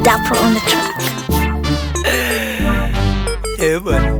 Dapper on the track. Eh, bwana.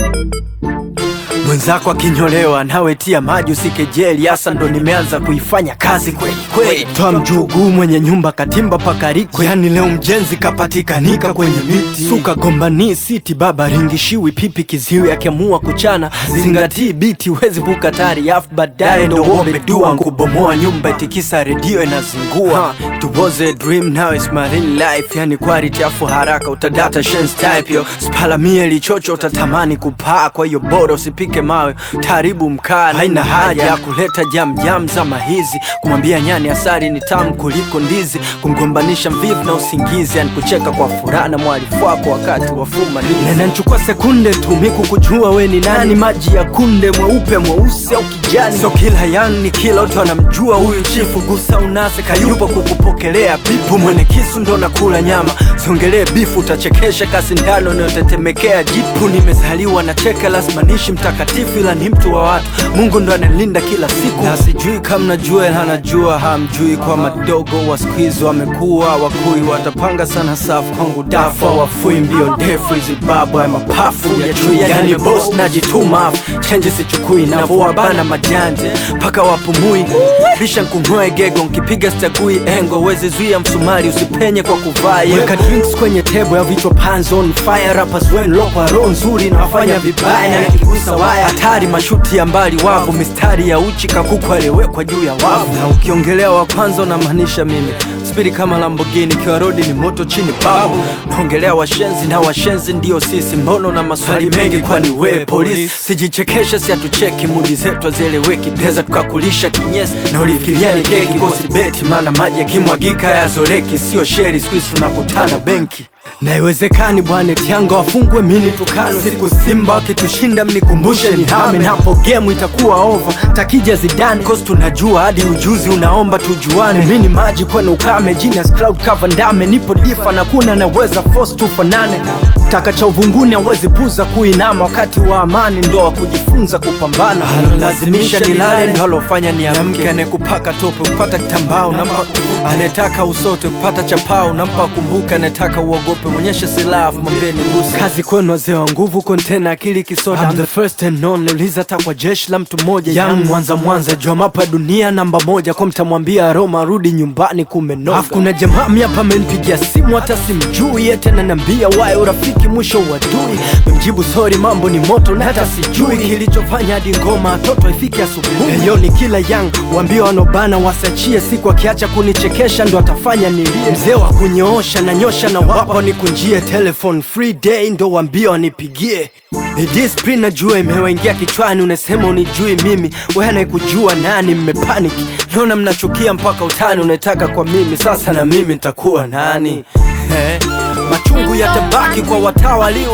Mwenzako akinyolewa nawe tia maji usikejeli, hasa ndo nimeanza kuifanya kazi kweli kweli. Toa mjuguu mwenye nyumba katimba pakarikwe, yani leo mjenzi kapatikanika kwenye miti. Suka gombani siti baba ringishiwi pipi kiziwi, akiamua kuchana zingatii biti, wezi vuka tari afu baadaye ndo uombe dua nkubomoa nyumba itikisa redio inazingua. It was a dream now it's my real life, yani quality afu haraka utadata shen's type yo spalamie lichocho utatamani kupaa, kwa hiyo bora usipike mawe taribu mkaa. Haina haja ya kuleta jam jam zama hizi, kumwambia nyani asari ni tamu kuliko ndizi, kumgombanisha mvivu na usingizi, yani kucheka kwa furaha na mwalifu wako wakati wa fumanizi. Na inanichukua sekunde tu miku kujua we ni nani, maji ya kunde mweupe mweusi au kijani. So kila yang ni kila mtu anamjua huyu chifu, gusa unase kayupo kukupokelea pipu, mwene kisu ndo nakula nyama, siongelee bifu, utachekesha kasi ndano inayotetemekea jipu. Nimezaliwa na cheka, lazima nishi mtakatifu, ila ni mtu wa watu, Mungu ndo analinda kila siku, na sijui kama najua ila anajua hamjui, kwa madogo wa siku hizi wamekuwa wakui, watapanga sana safu kwangu dafa wafui mbio ndefu hizi babu ya mapafu ya chui, yani boss najituma chenji sichukui, navua bana majanje mpaka wapumui, bisha nkungoe gego nkipiga stagui engo, wezi zuia msumari usipenye kwa kuvaa yego. Weka drinks kwenye tebo ya vichwa pans on fire, rappers wenu lokwa roho nzuri na wafanya vibaya, na nikigusa waya hatari, mashuti ya mbali wavu, mistari ya uchi kakuku aliyewekwa juu ya wavu, na ukiongelea wa kwanza unamaanisha mimi spidi kama Lamborghini, kiwa rodi ni moto chini babu. Naongelea washenzi na washenzi ndio sisi, mbono na maswali mengi, kwani we polisi? Sijichekeshe, si hatucheki, mudi zetu hazieleweki, pesa tukakulisha kinyesi na ulifikiria ni keki, kosi beti, maana maji yakimwagika yazoleki, sio sheri, siku hizi tunakutana benki na iwezekani bwana tianga wafungwe mini tukano siku Simba wakitushinda mnikumbushe ni hame napo game itakuwa over takija zidane cause tunajua hadi ujuzi unaomba tujuane mini maji kwene ukame genius cloud cover ndame nipo difa na kuna naweza force tufanane taka cha uvunguni awezi puza kuinama wakati wa amani ndo wa kujifunza kupambana lazimisha nilale ndo alofanya niamke anekupaka tope kupata kitambao nampa anetaka usote kupata chapao nampa kumbuka anetaka uogope mwonyeshe silaha mwambie ni busa kazi kwenu wazee wa nguvu kontena akili kisoda I'm the first and only uliza hata kwa jeshi la mtu mmoja young mwanza mwanza jua mapa dunia namba moja kwa mtamwambia Roma rudi nyumbani kumenoga afu kuna jamaa mi hapa amenipigia simu hata simjui yeye tena nambia wae urafiki mwisho uadui mjibu sorry mambo ni moto na hata sijui kilichofanya hadi ngoma watoto ifike asubuhi hiyo ni kila young waambie wanobana wasachie siku akiacha kunichekesha ndo atafanya nilie mzee wa kunyoosha na nyosha na wapa nikunjie telephone free day ndo waambie wanipigie Ni discipline najua imewaingia kichwani, unasema unijui mimi, wewe anayekujua nani? Mmepaniki, naona mnachukia mpaka utani, unataka kwa mimi, sasa na mimi nitakuwa nani? Eh, machungu yatabaki kwa watawaliwa.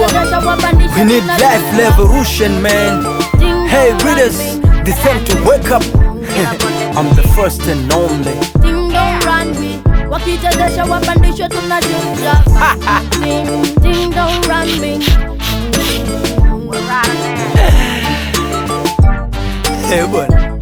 We need life revolution man. Hey readers, it's time to wake up. I'm the first and only. Ding dong runway wakichezesha wapandishwe tunacheza Ding, ding dong runway Eh, bwana.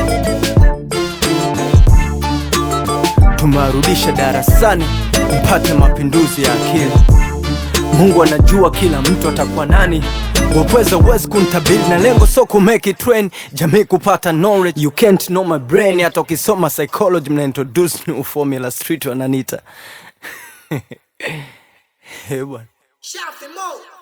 Tumewarudisha darasani mpate mapinduzi ya akili. Mungu anajua kila mtu atakuwa nani. Wapweza uwezi kuntabili na lengo so ku make it trend, jamii kupata knowledge. You can't know my brain. Hata ukisoma psychology mna introduce new formula street wananita. Eh, bwana. Shout them out.